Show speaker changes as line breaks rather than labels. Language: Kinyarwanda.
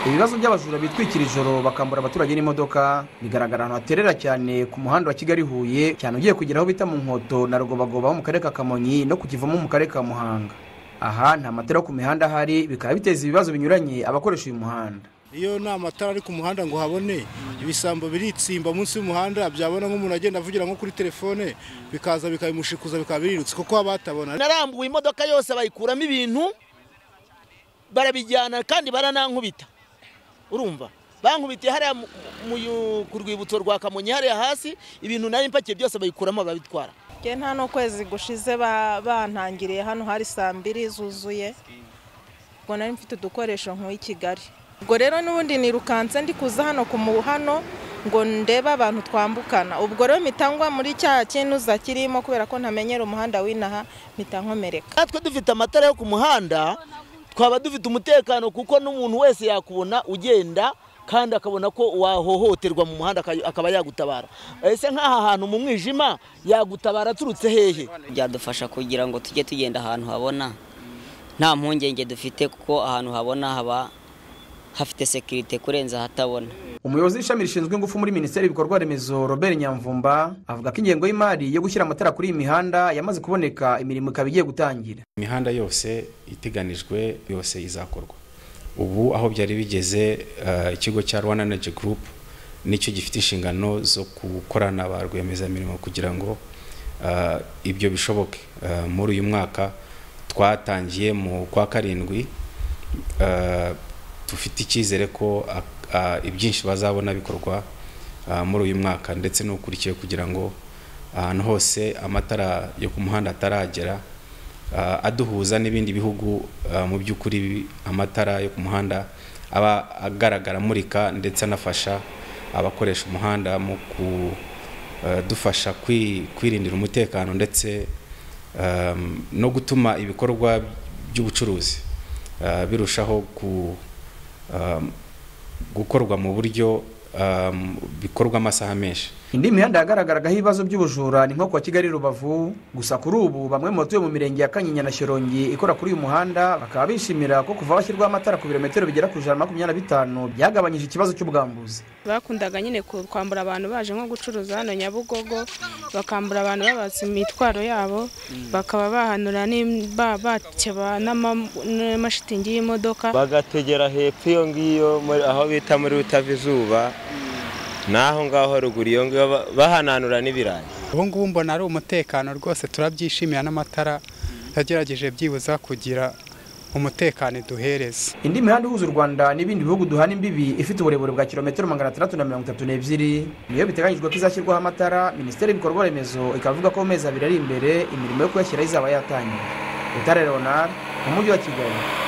ibibazo by'abajura bitwikira ijoro bakambura abaturage n'imodoka bigaragara ahantu haterera cyane ku muhanda wa kigali huye cyane ugiye kugera aho bita mu nkoto na rugobagoba ho mu karere ka kamonyi no ku kivumu mu karere ka muhanga aha nta matara yo ku mihanda ahari bikaba biteza ibibazo binyuranye abakoresha uyu muhanda
iyo nta matara ari ku muhanda ngo habone ibisambo biritsimba munsi y'umuhanda byabona nk'umuntu agenda avugira nko kuri telefone bikaza bikabimushikuza bikaba birirutse kuko haba hatabona
narambuye imodoka yose bayikuramo ibintu barabijyana kandi baranankubita urumva bankubitiye hariya ku rwibutso rwa kamonyi hariya hasi ibintu nayo impakiye byose bayikuramo babitwara
nta n'ukwezi gushize bantangiriye hano hari saa mbiri zuzuye ubwo nari mfite udukoresho nk'uw'i kigali ubwo rero n'ubundi nirukanse ndi kuza hano ku muhano ngo ndebe abantu twambukana ubwo rero mitangwa muri cya kinuza kirimo kubera ko ntamenyera umuhanda w'inaha mpita nkomereka
natwe dufite amatara yo ku muhanda twaba dufite umutekano kuko n'umuntu wese yakubona ugenda kandi akabona ko wahohoterwa mu muhanda akaba yagutabara ese nk'aha hantu mu mwijima yagutabara aturutse hehe
byadufasha kugira ngo tujye tugenda ahantu habona nta mpungenge dufite kuko ahantu habona haba hafite sekirite kurenza ahatabona
umuyobozi w'ishami rishinzwe ingufu muri minisiteri y'ibikorwa remezo robert nyamvumba avuga ko ingengo y'imari yo gushyira amatara kuri iyi mihanda yamaze kuboneka imirimo ikaba igiye gutangira
imihanda yose iteganijwe yose izakorwa ubu aho byari bigeze ikigo cya rwanda energy group nicyo gifite inshingano zo gukorana ba rwiyemezamirimo kugira ngo ibyo bishoboke muri uyu mwaka twatangiye mu kwa karindwi dufite icyizere ko ibyinshi bazabona bikorwa muri uyu mwaka ndetse n'ukurikiye kugira ngo ahantu hose amatara yo ku muhanda ataragera aduhuza n'ibindi bihugu mu by'ukuri amatara yo ku muhanda aba agaragara amurika ndetse anafasha abakoresha umuhanda mu kudufasha kwirindira umutekano ndetse no gutuma ibikorwa by'ubucuruzi birushaho ku gukorwa mu buryo bikorwa amasaha menshi
indi mihanda yagaragaraga ibibazo by'ubujura ni nko kuwa kigali rubavu gusa kuri ubu bamwe mu batuye mu mirenge ya kanyinya na shyorongi ikora kuri uyu muhanda bakaba bishimira ko kuva hashyirwaho amatara ku birometero bigera ku ijana na makumyabiri na bitanu byagabanyije ikibazo cy'ubwambuzi
bakundaga nyine kwambura abantu baje nko gucuruza hano nyabugogo bakambura abantu babaza imitwaro yabo bakaba bahanura bakeba n'amashitingi y'imodoka
bagategera hepfo iyo ngiyo aho bita muri utava izuba n'aho ngaho ruguru iyo ngiyo bahananura n'ibirayi
ubu ngubu mbona ari umutekano rwose turabyishimira n'amatara yagerageje byibuza kugira umutekano duhereza
indi mihanda ihuza u rwanda n'ibindi bihugu duhana imbibi ifite uburebure bwa kilometero magana atandatu na mirongo itatu n'ebyiri niyo biteganyijwe ko izashyirwaho amatara minisiteri y'ibikorwa remezo ikaba ivuga ko mu mezi abiri ari imbere imirimo yo kuyashyiraho izaba yatangiye rutare leonard mu mujyi wa kigali